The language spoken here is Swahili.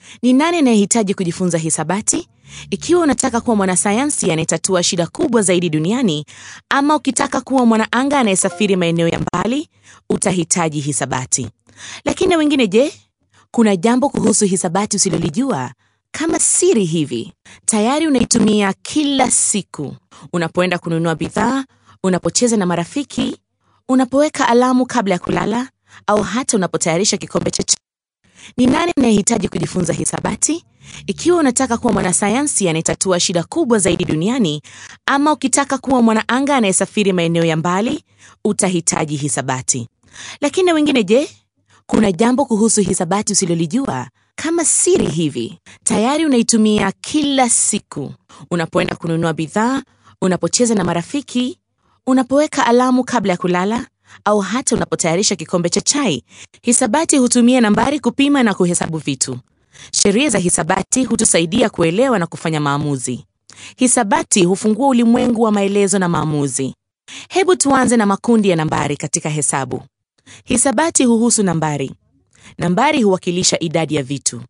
Ni nani anayehitaji kujifunza hisabati? Ikiwa unataka kuwa mwanasayansi anayetatua shida kubwa zaidi duniani, ama ukitaka kuwa mwanaanga anayesafiri maeneo ya mbali, utahitaji hisabati. Lakini na wengine je? Kuna jambo kuhusu hisabati usilolijua? Kama siri hivi, tayari unaitumia kila siku, unapoenda kununua bidhaa, unapocheza na marafiki, unapoweka alamu kabla ya kulala, au hata unapotayarisha kikombe cha chai. Ni nani anayehitaji kujifunza hisabati? Ikiwa unataka kuwa mwanasayansi anayetatua shida kubwa zaidi duniani, ama ukitaka kuwa mwanaanga anayesafiri maeneo ya mbali, utahitaji hisabati. Lakini na wengine je? Kuna jambo kuhusu hisabati usilolijua? Kama siri hivi, tayari unaitumia kila siku, unapoenda kununua bidhaa, unapocheza na marafiki, unapoweka alamu kabla ya kulala, au hata unapotayarisha kikombe cha chai. Hisabati hutumia nambari kupima na kuhesabu vitu. Sheria za hisabati hutusaidia kuelewa na kufanya maamuzi. Hisabati hufungua ulimwengu wa maelezo na maamuzi. Hebu tuanze na makundi ya nambari katika hesabu. Hisabati huhusu nambari. Nambari huwakilisha idadi ya vitu.